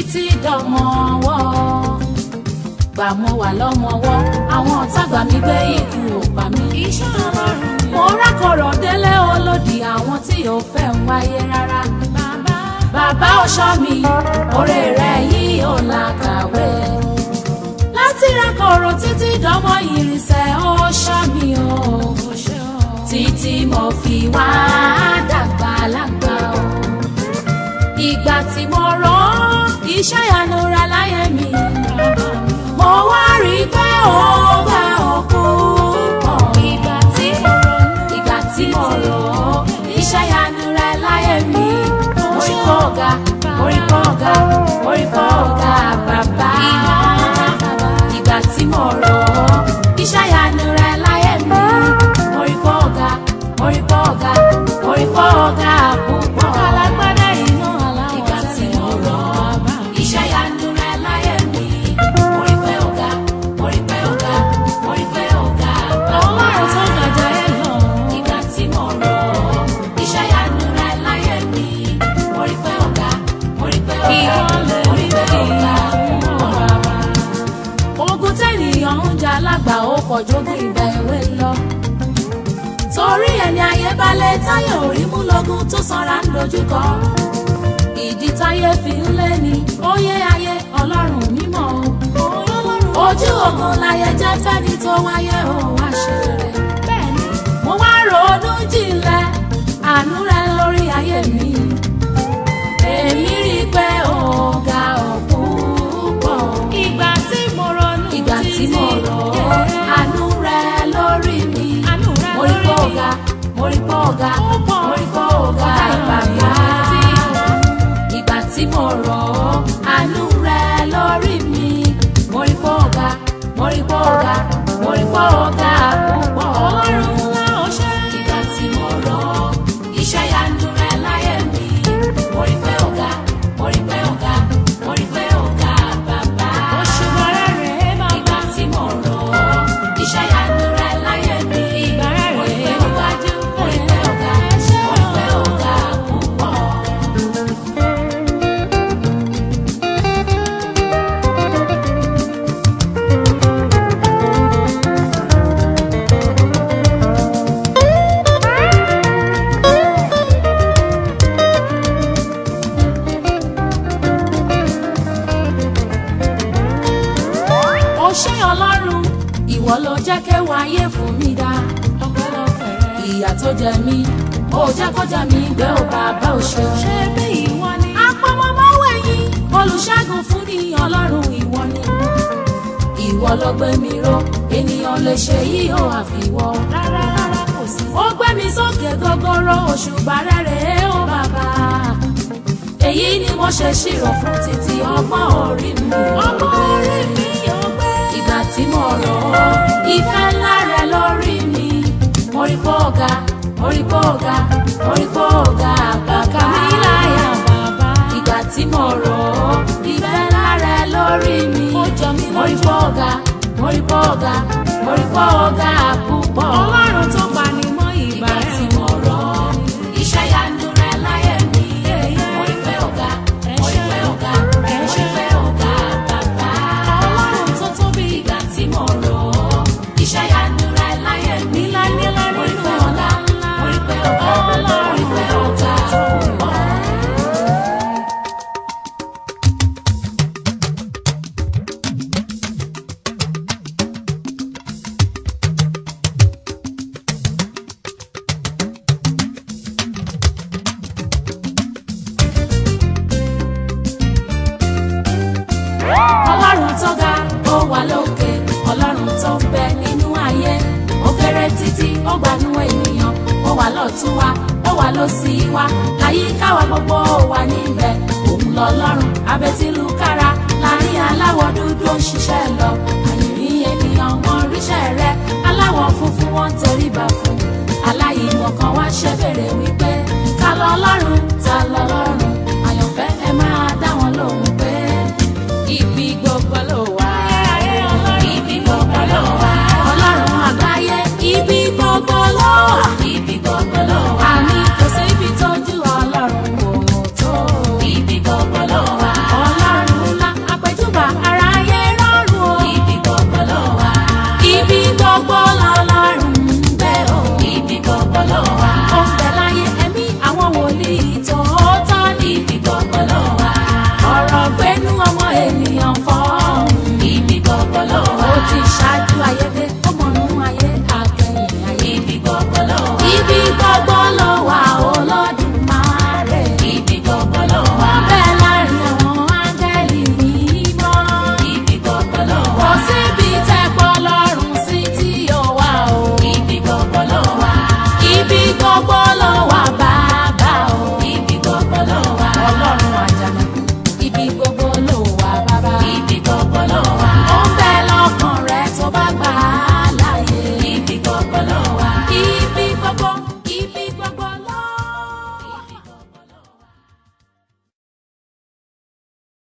títí dọmọ ọwọ́ gbà mo wà lọ́mọwọ́ àwọn ọ̀tá gbà mí gbé ikú ò pa mí. iṣẹ́ ọlọ́run ni mo rákọ̀rọ̀ délé olódì àwọn tí ò fẹ́ ń wáyé rárá. bàbá bàbá ọ̀ṣọ́ mi oore rẹ̀ yìí ò làkàwé. láti rákọ̀rọ̀ títí dọmọ ìrìnsẹ̀ ọ̀ṣọ́ mi o. kò ṣe ọ́. títí mo fi wá dàgbà lágbà o. ìgbà tí mo rán iṣẹ́ ìyanu ra láyé mi. mo wá rí i pé ó gbà òkú pọ̀. ìgbà tí mo ronú ìgbà tí mo rò ó iṣẹ́ ìyanu rẹ láyé mi. orí kọ́ ọ̀gá orí kọ́ ọ̀gá orí kọ́ ọ̀gá bàbá. ìgbà tí mo rò ó iṣẹ́ ìyanu rẹ láyé mi. orí kọ́ ọ̀gá orí kọ́ ọ̀gá orí kọ́ ọ̀gá púpọ̀. alágbádá iná aláwọ̀ ìgbà tí tẹ́lẹ̀ mo rò ó iṣẹ́ ìyanu rẹ láyé mi. orí pé ọ̀gá orí pé ọ̀gá orí pé ọ̀gá bàbá ọlọ́run tó gàjà ẹ̀ lọ. ìgbà tí mo rò ó iṣẹ́ ìyanu rẹ láyé mi mo rí pé ọ̀gá mo rí pé ọ̀gá Ìwọlẹ̀ mo rí pé ọ̀gá bàbá. ogun tẹ́nìyàn ń jà lágbà ó kọjọ́gùn ìgbà èwe lọ torí ẹni ayé balẹ̀ táyé orí mú lógún tó sanra ń dojúkọ ìdí táyé fi ń lé ní óyé ayé ọlọ́run mímọ́ o ojú ogun láyé jẹ́ fẹ́ni tó wáyé ó wá ṣe rere bẹ́ẹ̀ ni mo wá ronú jinlẹ̀ àánú rẹ lórí ayé mi èmi rí i pé ọ̀gá ọ̀pọ̀ pọ̀ ìgbà tí mo ronú ìgbà tí mo rò ó àánú rẹ lórí mi Àánú rẹ mo rí pé lórí mi. ọ̀gá mo rí pé ọ̀gá Ó pọ̀. mo rí pé ọ̀gá bàbá ìgbà tí mo rò ó àánú rẹ lórí mi mo rí pé ọ̀gá mo rí pé ọ̀gá mo rí pé ọ̀gá púpọ̀ ọlọ́run ńlá ó ṣe. ìgbà tí mo rọ iṣẹ́ ìyanu rẹ láyé mi mo rí pé ọ̀gá mo rí pé ọ̀gá mo rí pé ọ̀gá bàbá. òṣùwọ̀n rẹ̀ rèé bàbá. ìgbà tí mo rọ iṣẹ́ ìyanu rẹ láyé mi Ìgbà rẹ̀ mo rí pé rèé ọ̀gá wájú. mo rí pé ọ̀gá mo rí pé ọ̀gá púpọ̀. ó ṣé ọlọ́run ìwọ ló jẹ́ kéwàá ayé fún mi dá ọpẹ́lọpẹ́ rẹ̀. ìyà tó jẹ mí ó jẹ́ kó jẹ mí gbé ò bàbá ò ṣe. ṣé bí ìwọ ni. apọmọmọwé yín olùṣègùn fún ni ọlọ́run ìwọ ni. ìwọ ló gbé mi ró ènìyàn lè ṣe yìí ó àfiwọ́. rárá rárá kò sí. ó gbé mi sókè gogoro òṣùbà rẹ̀ rèé ó bàbá. èyí ni mo ṣe ṣírò fún títí ọgbọ́n orí mi. ọmọ orí mi yóò gbé. ìgbà tí mo rò ó ìfẹ́ ńlá rẹ lórí mi mo rí pé ọ̀gá mo rí pé ọ̀gá mo rí pé ọ̀gá bàbá mi láyà bàbá. ìgbà tí mo rò ó ìfẹ́ ńlá rẹ lórí mi Ó jọ mí mo rí lójú. pé ọ̀gá mo rí pé ọ̀gá mo rí pé ọ̀gá púpọ̀ ọlọ́run tó pa ni mọ́ ìgbà ìgbà tí rẹ̀. mo rò ó iṣẹ́ yanu rẹ láyé mi mo rí pé ọ̀gá mo rí pé ọ̀gá mo rí pé ọ̀gá bàbá ọlọ́run tó tóbi. ìgbà tí mo rò ó iṣẹ́ yanu rẹ láyé mi Nílá nílá mo rí nínú pé ọ̀gá ńlá. mo rí pé ọ̀gá mo rí pé ọ̀gá púpọ̀. ọlọ́run tó ga ó wà lókè ọlọ́run tó ń bẹ nínú ayé ó kéré títí ó gbanú ènìyàn ó wà lọ́tún wa ó wà lósì wa láyìíká wa gbogbo ó wà níbẹ̀ òun lọ́lọ́run abẹ́tílùkára láàrin aláwọ̀ dúdú ó ń ṣiṣẹ́ lọ àyìnrín ènìyàn wọn ríṣẹ́ rẹ